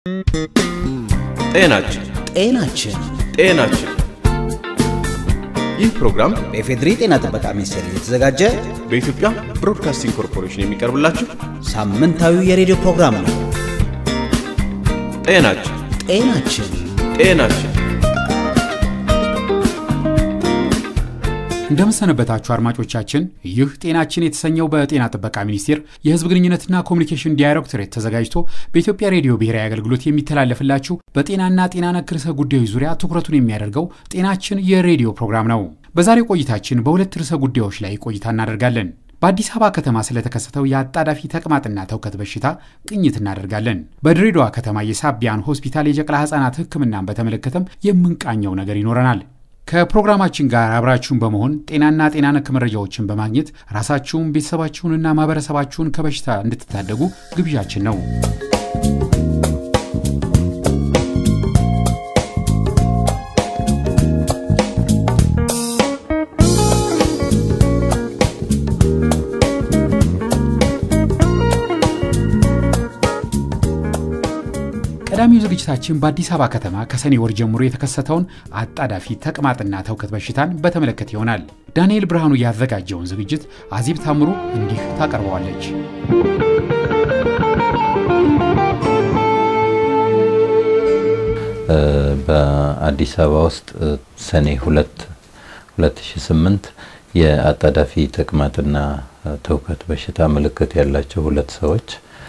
ጤናችን ጤናችን ጤናችን ይህ ፕሮግራም በኢፌድሪ ጤና ጥበቃ ሚኒስቴር እየተዘጋጀ በኢትዮጵያ ብሮድካስቲንግ ኮርፖሬሽን የሚቀርብላችሁ ሳምንታዊ የሬዲዮ ፕሮግራም ነው። ጤናችን ጤናችን ጤናችን እንደምሰነበታችሁ አድማጮቻችን፣ ይህ ጤናችን የተሰኘው በጤና ጥበቃ ሚኒስቴር የሕዝብ ግንኙነትና ኮሚኒኬሽን ዳይሬክቶሬት ተዘጋጅቶ በኢትዮጵያ ሬዲዮ ብሔራዊ አገልግሎት የሚተላለፍላችሁ በጤናና ጤና ነክ ርዕሰ ጉዳዮች ዙሪያ ትኩረቱን የሚያደርገው ጤናችን የሬዲዮ ፕሮግራም ነው። በዛሬው ቆይታችን በሁለት ርዕሰ ጉዳዮች ላይ ቆይታ እናደርጋለን። በአዲስ አበባ ከተማ ስለተከሰተው የአጣዳፊ ተቅማጥና ተውከት በሽታ ቅኝት እናደርጋለን። በድሬዳዋ ከተማ የሳቢያን ሆስፒታል የጨቅላ ሕፃናት ሕክምናን በተመለከተም የምንቃኘው ነገር ይኖረናል። ከፕሮግራማችን ጋር አብራችሁን በመሆን ጤናና ጤና ነክ መረጃዎችን በማግኘት ራሳችሁን ቤተሰባችሁንና ማህበረሰባችሁን ከበሽታ እንድትታደጉ ግብዣችን ነው። ቀዳሚው ዝግጅታችን በአዲስ አበባ ከተማ ከሰኔ ወር ጀምሮ የተከሰተውን አጣዳፊ ተቅማጥና ተውከት በሽታን በተመለከተ ይሆናል። ዳንኤል ብርሃኑ ያዘጋጀውን ዝግጅት አዚብ ታምሩ እንዲህ ታቀርበዋለች። በአዲስ አበባ ውስጥ ሰኔ ሁለት 2008 የአጣዳፊ ተቅማጥና ተውከት በሽታ ምልክት ያላቸው ሁለት ሰዎች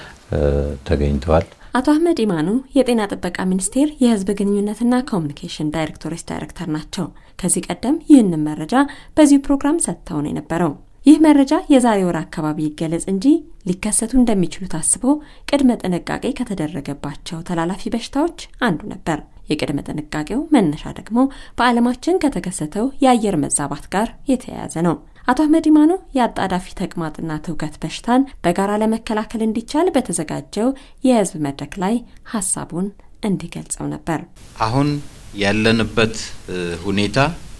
ተገኝተዋል። አቶ አህመድ ኢማኑ የጤና ጥበቃ ሚኒስቴር የሕዝብ ግንኙነትና ኮሚኒኬሽን ዳይሬክቶሬት ዳይሬክተር ናቸው። ከዚህ ቀደም ይህንን መረጃ በዚሁ ፕሮግራም ሰጥተው ነው የነበረው። ይህ መረጃ የዛሬ ወር አካባቢ ይገለጽ እንጂ ሊከሰቱ እንደሚችሉ ታስቦ ቅድመ ጥንቃቄ ከተደረገባቸው ተላላፊ በሽታዎች አንዱ ነበር። የቅድመ ጥንቃቄው መነሻ ደግሞ በዓለማችን ከተከሰተው የአየር መዛባት ጋር የተያያዘ ነው። አቶ አህመድ ኢማኖ የአጣዳፊ ተቅማጥና ትውከት በሽታን በጋራ ለመከላከል እንዲቻል በተዘጋጀው የህዝብ መድረክ ላይ ሀሳቡን እንዲገልጸው ነበር። አሁን ያለንበት ሁኔታ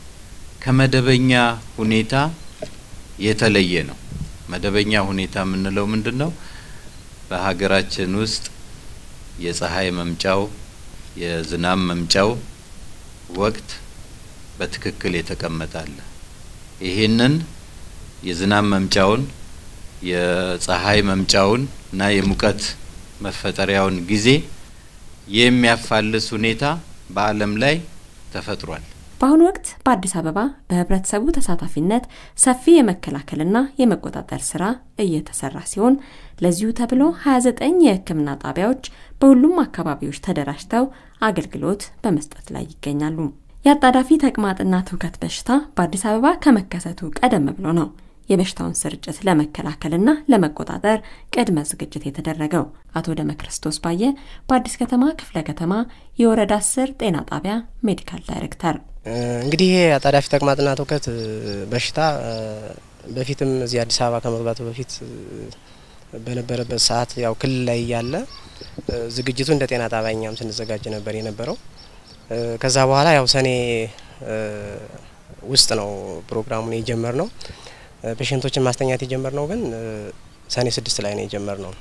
ከመደበኛ ሁኔታ የተለየ ነው። መደበኛ ሁኔታ የምንለው ምንድን ነው? በሀገራችን ውስጥ የፀሐይ መምጫው የዝናብ መምጫው ወቅት በትክክል የተቀመጠ አለ። ይሄንን የዝናብ መምጫውን የፀሐይ መምጫውን እና የሙቀት መፈጠሪያውን ጊዜ የሚያፋልስ ሁኔታ በዓለም ላይ ተፈጥሯል። በአሁኑ ወቅት በአዲስ አበባ በህብረተሰቡ ተሳታፊነት ሰፊ የመከላከልና የመቆጣጠር ስራ እየተሰራ ሲሆን ለዚሁ ተብሎ 29 የሕክምና ጣቢያዎች በሁሉም አካባቢዎች ተደራጅተው አገልግሎት በመስጠት ላይ ይገኛሉ። የአጣዳፊ ተቅማጥና ትውከት በሽታ በአዲስ አበባ ከመከሰቱ ቀደም ብሎ ነው የበሽታውን ስርጭት ለመከላከልና ለመቆጣጠር ቅድመ ዝግጅት የተደረገው። አቶ ደመ ክርስቶስ ባየ በአዲስ ከተማ ክፍለ ከተማ የወረዳ አስር ጤና ጣቢያ ሜዲካል ዳይሬክተር እንግዲህ ይሄ አጣዳፊ ተቅማጥና ትውከት በሽታ በፊትም እዚህ አዲስ አበባ ከመግባቱ በፊት በነበረበት ሰዓት ያው ክልል ላይ ያለ ዝግጅቱ እንደ ጤና ጣቢያ እኛም ስንዘጋጅ ነበር የነበረው። ከዛ በኋላ ያው ሰኔ ውስጥ ነው ፕሮግራሙን የጀመር ነው። ፔሽንቶችን ማስተኛት የጀመር ነው ግን ሰኔ ስድስት ላይ ነው የጀመር ነው።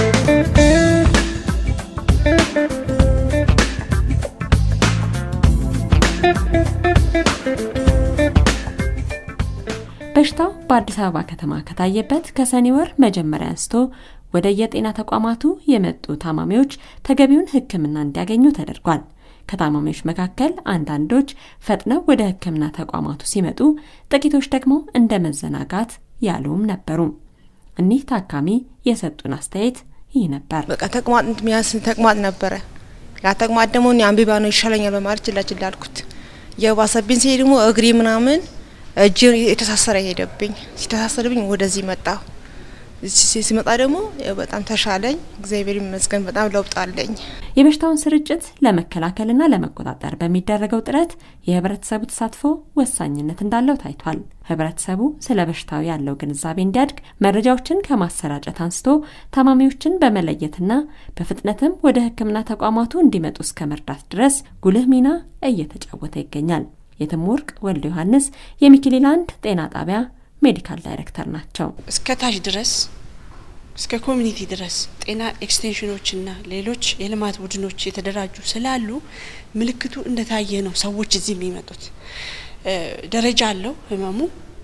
በሽታው በአዲስ አበባ ከተማ ከታየበት ከሰኔ ወር መጀመሪያ አንስቶ ወደ የጤና ተቋማቱ የመጡ ታማሚዎች ተገቢውን ሕክምና እንዲያገኙ ተደርጓል። ከታማሚዎች መካከል አንዳንዶች ፈጥነው ወደ ሕክምና ተቋማቱ ሲመጡ፣ ጥቂቶች ደግሞ እንደ መዘናጋት ያሉም ነበሩ። እኒህ ታካሚ የሰጡን አስተያየት ይህ ነበር። በቃ ተቅማጥ ሚያስ ተቅማጥ ነበረ። ያ ተቅማጥ ደግሞ እኔ አንቢባ ነው ይሻለኛል በማለት ችላ ችላ አልኩት። የባሰብኝ ሲሄድ ደግሞ እግሬ ምናምን እጅ የተሳሰረ ሄደብኝ። ሲተሳሰርብኝ ወደዚህ መጣሁ። ሲመጣ ደግሞ በጣም ተሻለኝ። እግዚአብሔር ይመስገን በጣም ለውጥ አለኝ። የበሽታውን ስርጭት ለመከላከልና ለመቆጣጠር በሚደረገው ጥረት የህብረተሰቡ ተሳትፎ ወሳኝነት እንዳለው ታይቷል። ህብረተሰቡ ስለ በሽታው ያለው ግንዛቤ እንዲያድግ መረጃዎችን ከማሰራጨት አንስቶ ታማሚዎችን በመለየትና በፍጥነትም ወደ ሕክምና ተቋማቱ እንዲመጡ እስከ መርዳት ድረስ ጉልህ ሚና እየተጫወተ ይገኛል። የትምወርቅ ወልደ ዮሐንስ የሚኪሊላንድ ጤና ጣቢያ ሜዲካል ዳይሬክተር ናቸው። እስከ ታች ድረስ እስከ ኮሚኒቲ ድረስ ጤና ኤክስቴንሽኖችና ሌሎች የልማት ቡድኖች የተደራጁ ስላሉ ምልክቱ እንደታየ ነው ሰዎች እዚህ የሚመጡት። ደረጃ አለው ህመሙ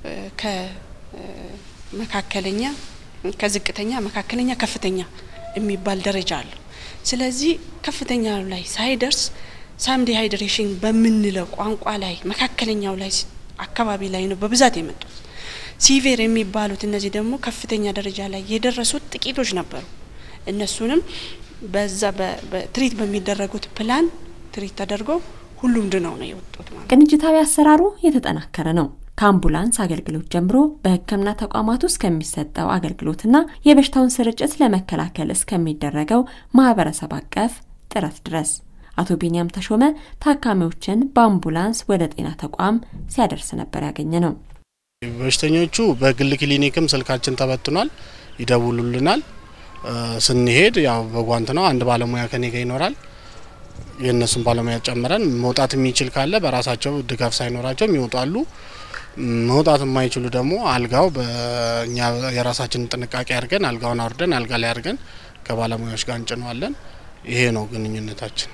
ከመካከለኛ ከዝቅተኛ፣ መካከለኛ፣ ከፍተኛ የሚባል ደረጃ አለው። ስለዚህ ከፍተኛ ላይ ሳይደርስ ሳም ዲሃይድሬሽን በምንለው ቋንቋ ላይ መካከለኛው ላይ አካባቢ ላይ ነው በብዛት የመጡት። ሲቬር የሚባሉት እነዚህ ደግሞ ከፍተኛ ደረጃ ላይ የደረሱት ጥቂቶች ነበሩ። እነሱንም በዛ ትሪት በሚደረጉት ፕላን ትሪት ተደርጎ ሁሉም ድነው ነው የወጡት ማለት። ቅንጅታዊ አሰራሩ የተጠናከረ ነው። ከአምቡላንስ አገልግሎት ጀምሮ በሕክምና ተቋማት ውስጥ ከሚሰጠው አገልግሎትና የበሽታውን ስርጭት ለመከላከል እስከሚደረገው ማህበረሰብ አቀፍ ጥረት ድረስ አቶ ቢንያም ተሾመ ታካሚዎችን በአምቡላንስ ወደ ጤና ተቋም ሲያደርስ ነበር ያገኘ ነው። በሽተኞቹ በግል ክሊኒክም ስልካችን ተበትኗል፣ ይደውሉልናል። ስንሄድ ያው በጓንት ነው። አንድ ባለሙያ ከኔ ጋር ይኖራል። የእነሱን ባለሙያ ጨምረን መውጣት የሚችል ካለ በራሳቸው ድጋፍ ሳይኖራቸው ይወጣሉ። መውጣት የማይችሉ ደግሞ አልጋው በእኛ የራሳችንን ጥንቃቄ አድርገን አልጋውን አውርደን አልጋ ላይ አድርገን ከባለሙያዎች ጋር እንጭነዋለን። ይሄ ነው ግንኙነታችን።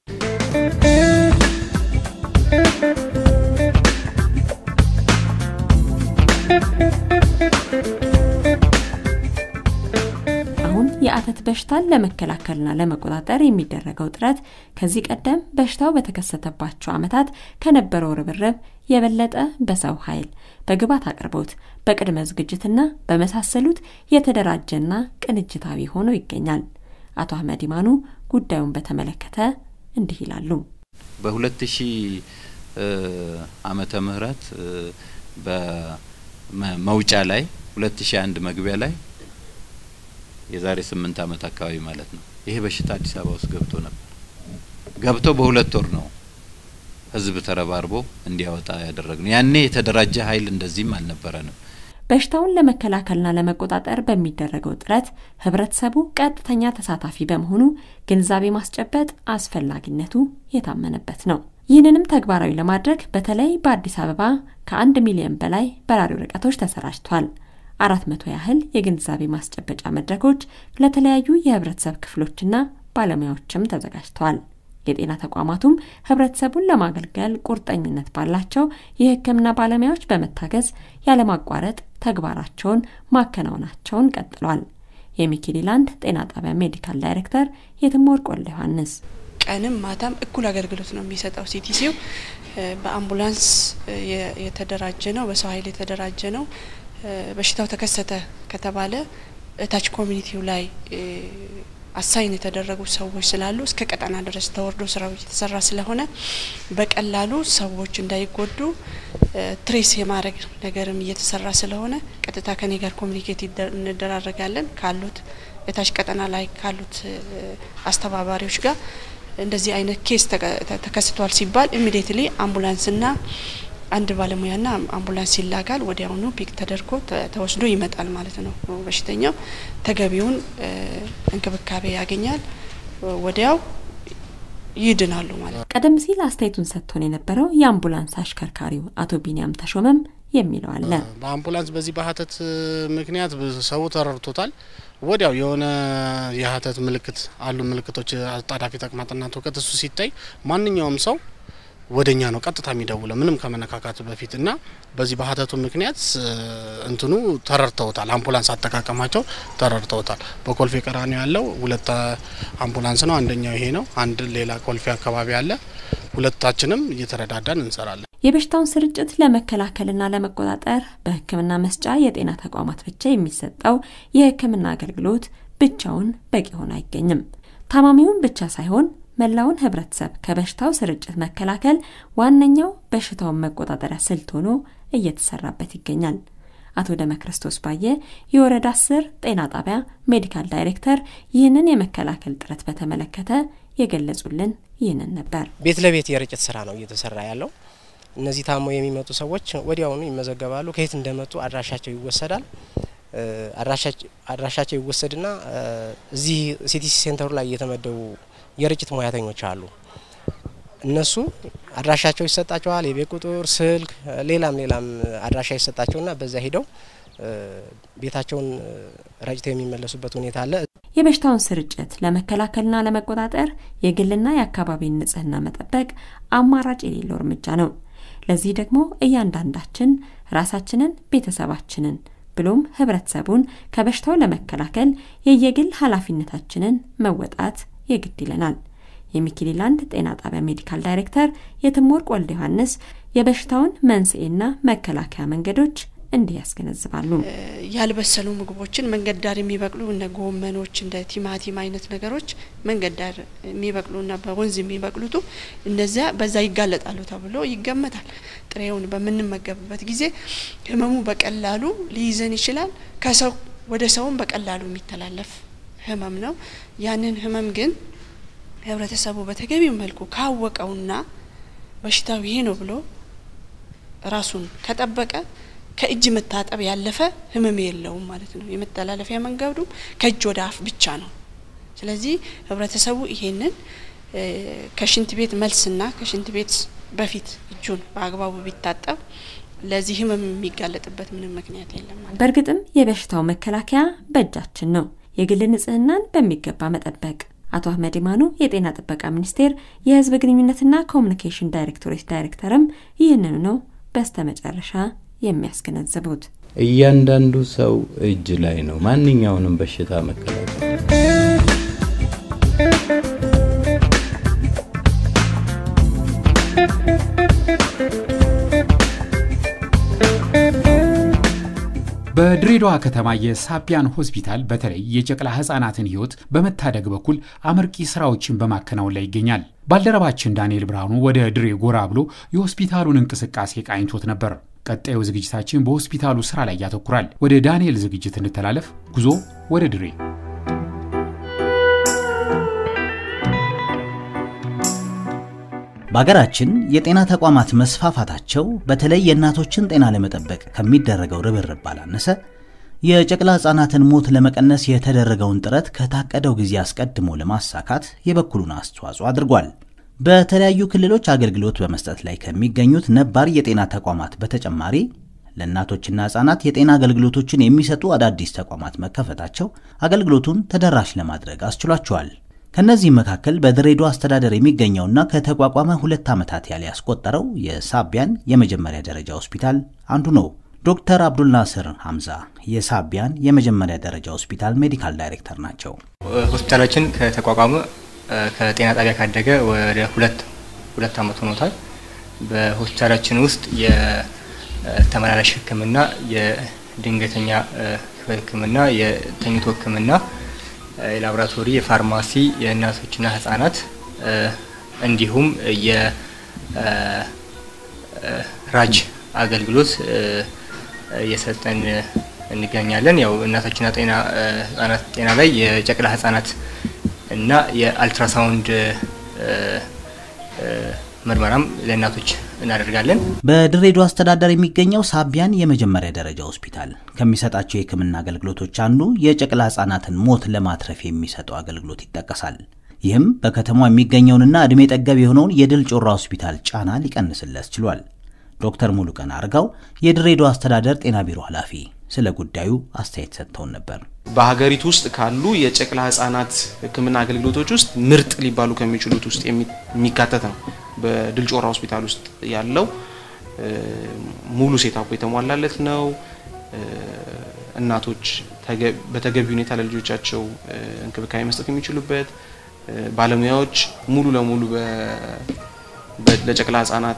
አሁን የአተት በሽታን ለመከላከልና ለመቆጣጠር የሚደረገው ጥረት ከዚህ ቀደም በሽታው በተከሰተባቸው ዓመታት ከነበረው ርብርብ የበለጠ በሰው ኃይል፣ በግብዓት አቅርቦት፣ በቅድመ ዝግጅትና በመሳሰሉት የተደራጀና ቅንጅታዊ ሆኖ ይገኛል። አቶ አህመድ ኢማኑ ጉዳዩን በተመለከተ እንዲህ ይላሉ። በሁለት ሺህ ዓመተ ምህረት በመውጫ ላይ ሁለት ሺህ አንድ መግቢያ ላይ የዛሬ ስምንት ዓመት አካባቢ ማለት ነው። ይሄ በሽታ አዲስ አበባ ውስጥ ገብቶ ነበር። ገብቶ በሁለት ወር ነው ህዝብ ተረባርቦ እንዲያወጣ ያደረግነው። ያኔ የተደራጀ ኃይል እንደዚህም አልነበረንም። በሽታውን ለመከላከልና ለመቆጣጠር በሚደረገው ጥረት ህብረተሰቡ ቀጥተኛ ተሳታፊ በመሆኑ ግንዛቤ ማስጨበጥ አስፈላጊነቱ የታመነበት ነው። ይህንንም ተግባራዊ ለማድረግ በተለይ በአዲስ አበባ ከአንድ ሚሊዮን በላይ በራሪ ወረቀቶች ተሰራጭቷል። አራት መቶ ያህል የግንዛቤ ማስጨበጫ መድረኮች ለተለያዩ የህብረተሰብ ክፍሎችና ባለሙያዎችም ተዘጋጅተዋል። የጤና ተቋማቱም ህብረተሰቡን ለማገልገል ቁርጠኝነት ባላቸው የሕክምና ባለሙያዎች በመታገዝ ያለማቋረጥ ተግባራቸውን ማከናወናቸውን ቀጥሏል። የሚኪሊላንድ ጤና ጣቢያ ሜዲካል ዳይሬክተር የትምወርቅ ወልደ ዮሐንስ ቀንም ማታም እኩል አገልግሎት ነው የሚሰጠው። ሲቲሲው በአምቡላንስ የተደራጀ ነው፣ በሰው ኃይል የተደራጀ ነው። በሽታው ተከሰተ ከተባለ እታች ኮሚኒቲው ላይ አሳይን የተደረጉ ሰዎች ስላሉ እስከ ቀጠና ድረስ ተወርዶ ስራው እየተሰራ ስለሆነ በቀላሉ ሰዎች እንዳይጎዱ ትሬስ የማድረግ ነገርም እየተሰራ ስለሆነ ቀጥታ ከኔ ጋር ኮሚኒኬት እንደራረጋለን ካሉት እታች ቀጠና ላይ ካሉት አስተባባሪዎች ጋር እንደዚህ አይነት ኬስ ተከስቷል ሲባል ኢሚዲየትሊ አምቡላንስና አንድ ባለሙያና አምቡላንስ ይላካል። ወዲያውኑ ፒክ ተደርጎ ተወስዶ ይመጣል ማለት ነው። በሽተኛው ተገቢውን እንክብካቤ ያገኛል፣ ወዲያው ይድናሉ ማለት ነው። ቀደም ሲል አስተያየቱን ሰጥቶን የነበረው የአምቡላንስ አሽከርካሪው አቶ ቢንያም ተሾመም የሚለው አለ። በአምቡላንስ በዚህ በሀተት ምክንያት ሰው ተረድቶታል። ወዲያው የሆነ የሀተት ምልክት አሉ ምልክቶች አጣዳፊ ተቅማጥና ትውከት እሱ ሲታይ ማንኛውም ሰው ወደኛ ነው ቀጥታ የሚደውለው ምንም ከመነካካቱ በፊት እና በዚህ በሀተቱ ምክንያት እንትኑ ተረድተውታል። አምቡላንስ አጠቃቀማቸው ተረድተውታል። በኮልፌ ቀራኒዮ ያለው ሁለት አምቡላንስ ነው። አንደኛው ይሄ ነው። አንድ ሌላ ኮልፌ አካባቢ አለ። ሁለታችንም እየተረዳዳን እንሰራለን። የበሽታውን ስርጭት ለመከላከልና ለመቆጣጠር በሕክምና መስጫ የጤና ተቋማት ብቻ የሚሰጠው የሕክምና አገልግሎት ብቻውን በቂ ሆኖ አይገኝም። ታማሚውን ብቻ ሳይሆን መላውን ህብረተሰብ ከበሽታው ስርጭት መከላከል ዋነኛው በሽታውን መቆጣጠሪያ ስልት ሆኖ እየተሰራበት ይገኛል። አቶ ደመ ክርስቶስ ባየ የወረዳ አስር ጤና ጣቢያ ሜዲካል ዳይሬክተር ይህንን የመከላከል ጥረት በተመለከተ የገለጹልን ይህንን ነበር። ቤት ለቤት የርጭት ስራ ነው እየተሰራ ያለው። እነዚህ ታመው የሚመጡ ሰዎች ወዲያውኑ ይመዘገባሉ። ከየት እንደመጡ አድራሻቸው ይወሰዳል። አድራሻቸው ይወሰድና እዚህ ሲቲሲ ሴንተሩ ላይ የተመደቡ የርጭት ሙያተኞች አሉ። እነሱ አድራሻቸው ይሰጣቸዋል። የቤት ቁጥር፣ ስልክ፣ ሌላም ሌላም አድራሻ ይሰጣቸውና በዛ ሂደው ቤታቸውን ረጭተው የሚመለሱበት ሁኔታ አለ። የበሽታውን ስርጭት ለመከላከልና ለመቆጣጠር የግልና የአካባቢን ንጽህና መጠበቅ አማራጭ የሌለው እርምጃ ነው። ለዚህ ደግሞ እያንዳንዳችን ራሳችንን፣ ቤተሰባችንን ብሎም ህብረተሰቡን ከበሽታው ለመከላከል የየግል ኃላፊነታችንን መወጣት የግድ ይለናል። የሚኪሊላንድ ጤና ጣቢያ ሜዲካል ዳይሬክተር የትምወርቅ ወልደ ዮሐንስ የበሽታውን መንስኤና መከላከያ መንገዶች እንዲህ ያስገነዝባሉ። ያልበሰሉ ምግቦችን መንገድ ዳር የሚበቅሉ እነ ጎመኖች እንደ ቲማቲም አይነት ነገሮች መንገድ ዳር የሚበቅሉና በወንዝ የሚበቅሉቱ እነዚያ በዛ ይጋለጣሉ ተብሎ ይገመታል። ጥሬውን በምንመገብበት ጊዜ ህመሙ በቀላሉ ሊይዘን ይችላል። ከሰው ወደ ሰውም በቀላሉ የሚተላለፍ ህመም ነው። ያንን ህመም ግን ህብረተሰቡ በተገቢው መልኩ ካወቀውና በሽታው ይሄ ነው ብሎ ራሱን ከጠበቀ ከእጅ መታጠብ ያለፈ ህመም የለውም ማለት ነው። የመተላለፊያ መንገዱ ከእጅ ወደ አፍ ብቻ ነው። ስለዚህ ህብረተሰቡ ይሄንን ከሽንት ቤት መልስና ከሽንት ቤት በፊት እጁን በአግባቡ ቢታጠብ ለዚህ ህመም የሚጋለጥበት ምንም ምክንያት የለም ማለት። በእርግጥም የበሽታው መከላከያ በእጃችን ነው። የግል ንጽህናን በሚገባ መጠበቅ አቶ አህመድ ኢማኑ የጤና ጥበቃ ሚኒስቴር የህዝብ ግንኙነትና ኮሚኒኬሽን ዳይሬክቶሬት ዳይሬክተርም ይህንኑ ነው በስተመጨረሻ የሚያስገነዝቡት። እያንዳንዱ ሰው እጅ ላይ ነው ማንኛውንም በሽታ መከላከል። በድሬዳዋ ከተማ የሳቢያን ሆስፒታል በተለይ የጨቅላ ህጻናትን ህይወት በመታደግ በኩል አመርቂ ስራዎችን በማከናወን ላይ ይገኛል። ባልደረባችን ዳንኤል ብርሃኑ ወደ ድሬ ጎራ ብሎ የሆስፒታሉን እንቅስቃሴ ቃኝቶት ነበር። ቀጣዩ ዝግጅታችን በሆስፒታሉ ስራ ላይ ያተኩራል። ወደ ዳንኤል ዝግጅት እንተላለፍ። ጉዞ ወደ ድሬ። በሀገራችን የጤና ተቋማት መስፋፋታቸው በተለይ የእናቶችን ጤና ለመጠበቅ ከሚደረገው ርብርብ ባላነሰ የጨቅላ ህጻናትን ሞት ለመቀነስ የተደረገውን ጥረት ከታቀደው ጊዜ አስቀድሞ ለማሳካት የበኩሉን አስተዋጽኦ አድርጓል። በተለያዩ ክልሎች አገልግሎት በመስጠት ላይ ከሚገኙት ነባር የጤና ተቋማት በተጨማሪ ለእናቶችና ህጻናት የጤና አገልግሎቶችን የሚሰጡ አዳዲስ ተቋማት መከፈታቸው አገልግሎቱን ተደራሽ ለማድረግ አስችሏቸዋል። ከእነዚህም መካከል በድሬዳዋ አስተዳደር የሚገኘውና ከተቋቋመ ሁለት ዓመታት ያለ ያስቆጠረው የሳቢያን የመጀመሪያ ደረጃ ሆስፒታል አንዱ ነው። ዶክተር አብዱልናስር ሐምዛ የሳቢያን የመጀመሪያ ደረጃ ሆስፒታል ሜዲካል ዳይሬክተር ናቸው። ሆስፒታላችን ከተቋቋመ ከጤና ጣቢያ ካደገ ወደ ሁለት ሁለት ዓመት ሆኖታል። በሆስፒታላችን ውስጥ የተመላላሽ ሕክምና፣ የድንገተኛ ሕክምና፣ የተኝቶ ሕክምና፣ የላቦራቶሪ፣ የፋርማሲ፣ የእናቶችና ህጻናት እንዲሁም የራጅ አገልግሎት እየሰጠን እንገኛለን። ያው እናቶችና ጤና ህጻናት ጤና ላይ የጨቅላ ህጻናት እና የአልትራሳውንድ ምርመራም ለእናቶች እናደርጋለን። በድሬዳዋ አስተዳደር የሚገኘው ሳቢያን የመጀመሪያ ደረጃ ሆስፒታል ከሚሰጣቸው የህክምና አገልግሎቶች አንዱ የጨቅላ ህጻናትን ሞት ለማትረፍ የሚሰጠው አገልግሎት ይጠቀሳል። ይህም በከተማው የሚገኘውንና ዕድሜ ጠገብ የሆነውን የድል ጮራ ሆስፒታል ጫና ሊቀንስለት ችሏል። ዶክተር ሙሉቀን አርጋው የድሬዳዋ አስተዳደር ጤና ቢሮ ኃላፊ ስለ ጉዳዩ አስተያየት ሰጥተውን ነበር። በሀገሪቱ ውስጥ ካሉ የጨቅላ ህጻናት ህክምና አገልግሎቶች ውስጥ ምርጥ ሊባሉ ከሚችሉት ውስጥ የሚካተት ነው። በድል ጮራ ሆስፒታል ውስጥ ያለው ሙሉ ሴታፑ የተሟላለት ነው። እናቶች በተገቢ ሁኔታ ለልጆቻቸው እንክብካቤ መስጠት የሚችሉበት ባለሙያዎች ሙሉ ለሙሉ ለጨቅላ ህጻናት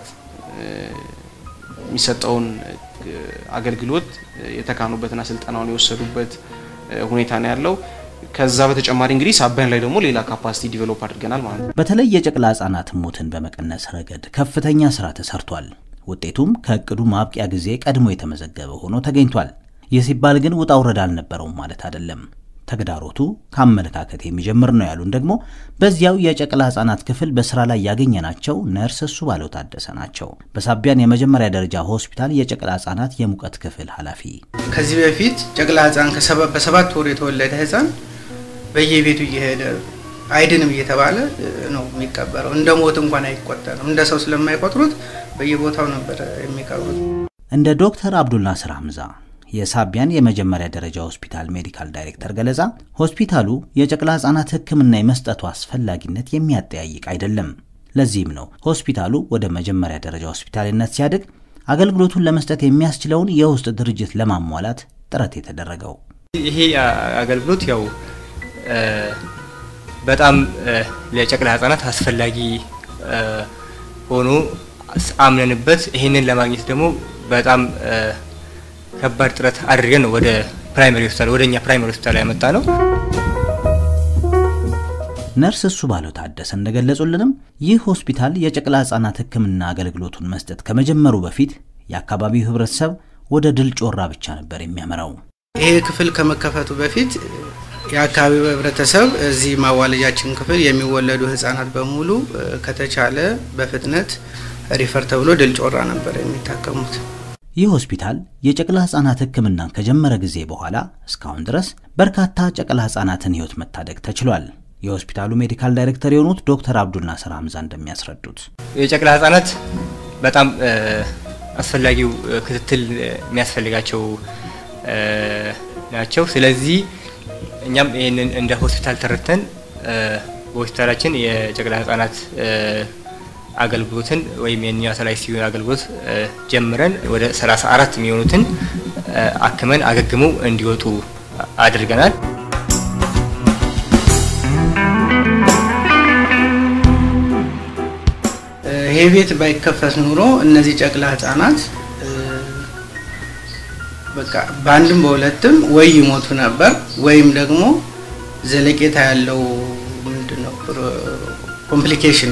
የሚሰጠውን አገልግሎት የተካኑበትና ስልጠናውን የወሰዱበት ሁኔታ ነው ያለው። ከዛ በተጨማሪ እንግዲህ ሳቢያን ላይ ደግሞ ሌላ ካፓሲቲ ዲቨሎፕ አድርገናል ማለት ነው። በተለይ የጨቅላ ህጻናት ሞትን በመቀነስ ረገድ ከፍተኛ ስራ ተሰርቷል። ውጤቱም ከእቅዱ ማብቂያ ጊዜ ቀድሞ የተመዘገበ ሆኖ ተገኝቷል። ይህ ሲባል ግን ውጣ ውረድ አልነበረውም ማለት አይደለም። ተግዳሮቱ ከአመለካከት የሚጀምር ነው ያሉን ደግሞ በዚያው የጨቅላ ህጻናት ክፍል በስራ ላይ ያገኘናቸው ነርስ እሱ ባለው ታደሰ ናቸው። በሳቢያን የመጀመሪያ ደረጃ ሆስፒታል የጨቅላ ህጻናት የሙቀት ክፍል ኃላፊ። ከዚህ በፊት ጨቅላ ህጻን በሰባት ወር የተወለደ ህጻን በየቤቱ እየሄደ አይድንም እየተባለ ነው የሚቀበረው። እንደ ሞት እንኳን አይቆጠርም። እንደ ሰው ስለማይቆጥሩት በየቦታው ነበር የሚቀብሩት። እንደ ዶክተር አብዱልናስር ሐምዛ የሳቢያን የመጀመሪያ ደረጃ ሆስፒታል ሜዲካል ዳይሬክተር ገለጻ ሆስፒታሉ የጨቅላ ሕፃናት ሕክምና የመስጠቱ አስፈላጊነት የሚያጠያይቅ አይደለም። ለዚህም ነው ሆስፒታሉ ወደ መጀመሪያ ደረጃ ሆስፒታልነት ሲያድግ አገልግሎቱን ለመስጠት የሚያስችለውን የውስጥ ድርጅት ለማሟላት ጥረት የተደረገው። ይሄ አገልግሎት ያው በጣም ለጨቅላ ህጻናት አስፈላጊ ሆኖ አምነንበት ይህንን ለማግኘት ደግሞ በጣም ከባድ ጥረት አድርገን ነው ወደ ፕራይመሪ ሆስፒታል ወደ እኛ ፕራይመሪ ሆስፒታል ያመጣ ነው። ነርስ እሱ ባለው ታደሰ እንደገለጹልንም ይህ ሆስፒታል የጨቅላ ህጻናት ህክምና አገልግሎቱን መስጠት ከመጀመሩ በፊት የአካባቢው ህብረተሰብ ወደ ድል ጮራ ብቻ ነበር የሚያመራው። ይሄ ክፍል ከመከፈቱ በፊት የአካባቢው ህብረተሰብ እዚህ ማዋለጃችን ክፍል የሚወለዱ ህጻናት በሙሉ ከተቻለ በፍጥነት ሪፈር ተብሎ ድል ጮራ ነበር የሚታከሙት። ይህ ሆስፒታል የጨቅላ ህጻናት ህክምናን ከጀመረ ጊዜ በኋላ እስካሁን ድረስ በርካታ ጨቅላ ህጻናትን ህይወት መታደግ ተችሏል። የሆስፒታሉ ሜዲካል ዳይሬክተር የሆኑት ዶክተር አብዱል ናስር ሀምዛ እንደሚያስረዱት የጨቅላ ህጻናት በጣም አስፈላጊው ክትትል የሚያስፈልጋቸው ናቸው። ስለዚህ እኛም ይህንን እንደ ሆስፒታል ተረድተን በሆስፒታላችን የጨቅላ ህጻናት አገልግሎትን ወይም የኒዮናታል አይሲዩ አገልግሎት ጀምረን ወደ 34 የሚሆኑትን አክመን አገግመው እንዲወጡ አድርገናል። ይሄ ቤት ባይከፈት ኑሮ እነዚህ ጨቅላ ህጻናት በቃ በአንድም በሁለትም ወይ ይሞቱ ነበር ወይም ደግሞ ዘለቄታ ያለው ምንድነው ኮምፕሊኬሽን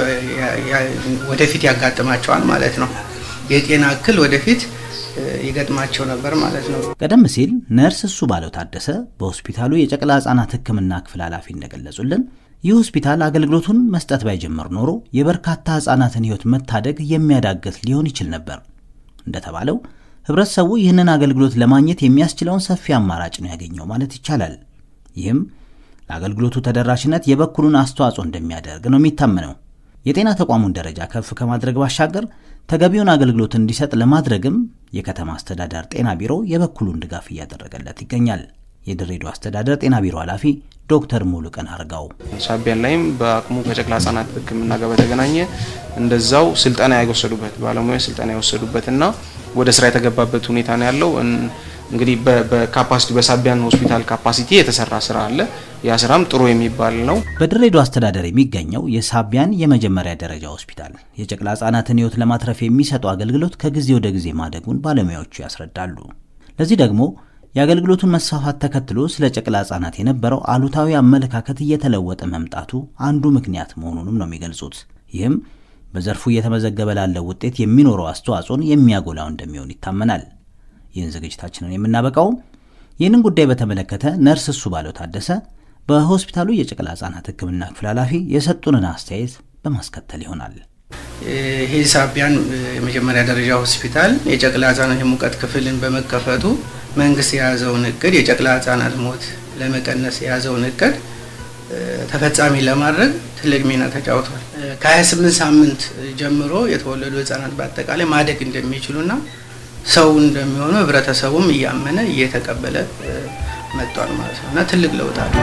ወደፊት ያጋጥማቸዋል ማለት ነው። የጤና እክል ወደፊት ይገጥማቸው ነበር ማለት ነው። ቀደም ሲል ነርስ እሱ ባለው ታደሰ በሆስፒታሉ የጨቅላ ህጻናት ህክምና ክፍል ኃላፊ እንደገለጹልን ይህ ሆስፒታል አገልግሎቱን መስጠት ባይጀምር ኖሮ የበርካታ ህጻናትን ህይወት መታደግ የሚያዳግት ሊሆን ይችል ነበር። እንደተባለው ህብረተሰቡ ይህንን አገልግሎት ለማግኘት የሚያስችለውን ሰፊ አማራጭ ነው ያገኘው ማለት ይቻላል። ይህም ለአገልግሎቱ ተደራሽነት የበኩሉን አስተዋጽኦ እንደሚያደርግ ነው የሚታመነው። የጤና ተቋሙን ደረጃ ከፍ ከማድረግ ባሻገር ተገቢውን አገልግሎት እንዲሰጥ ለማድረግም የከተማ አስተዳደር ጤና ቢሮ የበኩሉን ድጋፍ እያደረገለት ይገኛል። የድሬዳዋ አስተዳደር ጤና ቢሮ ኃላፊ ዶክተር ሙሉቀን አርጋው ሳቢያን ላይም በአቅሙ ከጨቅላ ህጻናት ህክምና ጋር በተገናኘ እንደዛው ስልጠና የወሰዱበት ባለሙያዎች ስልጠና የወሰዱበትና ወደ ስራ የተገባበት ሁኔታ ነው ያለው። እንግዲህ በካፓሲቲ በሳቢያን ሆስፒታል ካፓሲቲ የተሰራ ስራ አለ። ያ ስራም ጥሩ የሚባል ነው። በድሬዳዋ አስተዳደር የሚገኘው የሳቢያን የመጀመሪያ ደረጃ ሆስፒታል የጨቅላ ህጻናትን ህይወት ለማትረፍ የሚሰጠው አገልግሎት ከጊዜ ወደ ጊዜ ማደጉን ባለሙያዎቹ ያስረዳሉ። ለዚህ ደግሞ የአገልግሎቱን መስፋፋት ተከትሎ ስለ ጨቅላ ህጻናት የነበረው አሉታዊ አመለካከት እየተለወጠ መምጣቱ አንዱ ምክንያት መሆኑንም ነው የሚገልጹት። ይህም በዘርፉ እየተመዘገበ ላለው ውጤት የሚኖረው አስተዋጽኦን የሚያጎላው እንደሚሆን ይታመናል። ይህን ዝግጅታችንን የምናበቃው ይህንን ጉዳይ በተመለከተ ነርስ እሱ ባለው ታደሰ በሆስፒታሉ የጨቅላ ህጻናት ህክምና ክፍል ኃላፊ የሰጡንን አስተያየት በማስከተል ይሆናል። ይሄ ሳቢያን የመጀመሪያ ደረጃ ሆስፒታል የጨቅላ ህጻናት የሙቀት ክፍልን በመከፈቱ መንግስት የያዘውን እቅድ የጨቅላ ህጻናት ሞት ለመቀነስ የያዘውን እቅድ ተፈጻሚ ለማድረግ ትልቅ ሚና ተጫውቷል። ከ28 ሳምንት ጀምሮ የተወለዱ ህጻናት በአጠቃላይ ማደግ እንደሚችሉና ሰው እንደሚሆኑ ህብረተሰቡም እያመነ እየተቀበለ መጥቷል ማለት ነው እና ትልቅ ለውጥ አለ።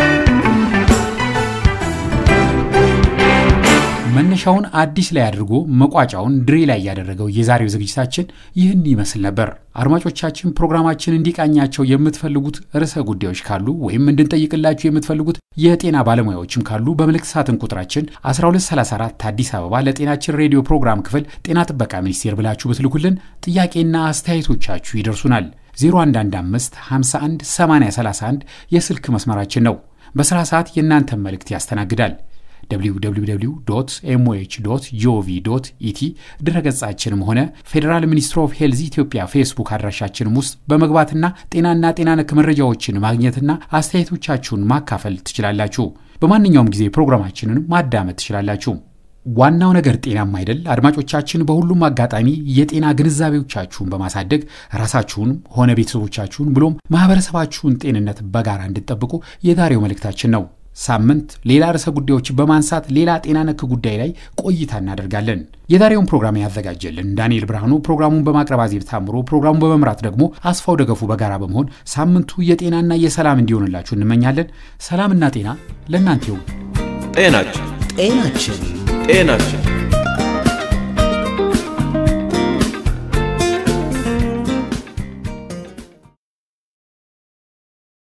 መነሻውን አዲስ ላይ አድርጎ መቋጫውን ድሬ ላይ ያደረገው የዛሬው ዝግጅታችን ይህን ይመስል ነበር። አድማጮቻችን ፕሮግራማችን እንዲቃኛቸው የምትፈልጉት ርዕሰ ጉዳዮች ካሉ ወይም እንድንጠይቅላችሁ የምትፈልጉት የጤና ባለሙያዎችም ካሉ በምልክት ሳጥን ቁጥራችን 1234 አዲስ አበባ ለጤናችን ሬዲዮ ፕሮግራም ክፍል ጤና ጥበቃ ሚኒስቴር ብላችሁ ብትልኩልን ጥያቄና አስተያየቶቻችሁ ይደርሱናል። 0115 51 8031 የስልክ መስመራችን ነው። በስራ ሰዓት የእናንተን መልእክት ያስተናግዳል። www ኤምኦኤች ጂኦቪ ኢቲ ድረገጻችንም ሆነ ፌዴራል ሚኒስትር ኦፍ ሄልዝ ኢትዮጵያ ፌስቡክ አድራሻችንም ውስጥ በመግባትና ጤናና ጤና ነክ መረጃዎችን ማግኘትና አስተያየቶቻችሁን ማካፈል ትችላላችሁ። በማንኛውም ጊዜ ፕሮግራማችንን ማዳመጥ ትችላላችሁ። ዋናው ነገር ጤናም አይደል? አድማጮቻችን በሁሉም አጋጣሚ የጤና ግንዛቤዎቻችሁን በማሳደግ ራሳችሁን ሆነ ቤተሰቦቻችሁን ብሎም ማህበረሰባችሁን ጤንነት በጋራ እንድትጠብቁ የዛሬው መልእክታችን ነው። ሳምንት ሌላ ርዕሰ ጉዳዮችን በማንሳት ሌላ ጤና ነክ ጉዳይ ላይ ቆይታ እናደርጋለን። የዛሬውን ፕሮግራም ያዘጋጀልን ዳንኤል ብርሃኑ፣ ፕሮግራሙን በማቅረብ አዜብ ታምሮ፣ ፕሮግራሙን በመምራት ደግሞ አስፋው ደገፉ በጋራ በመሆን ሳምንቱ የጤናና የሰላም እንዲሆንላችሁ እንመኛለን። ሰላምና ጤና ለእናንተ ይሁን። ጤናችን ጤናችን ጤናችን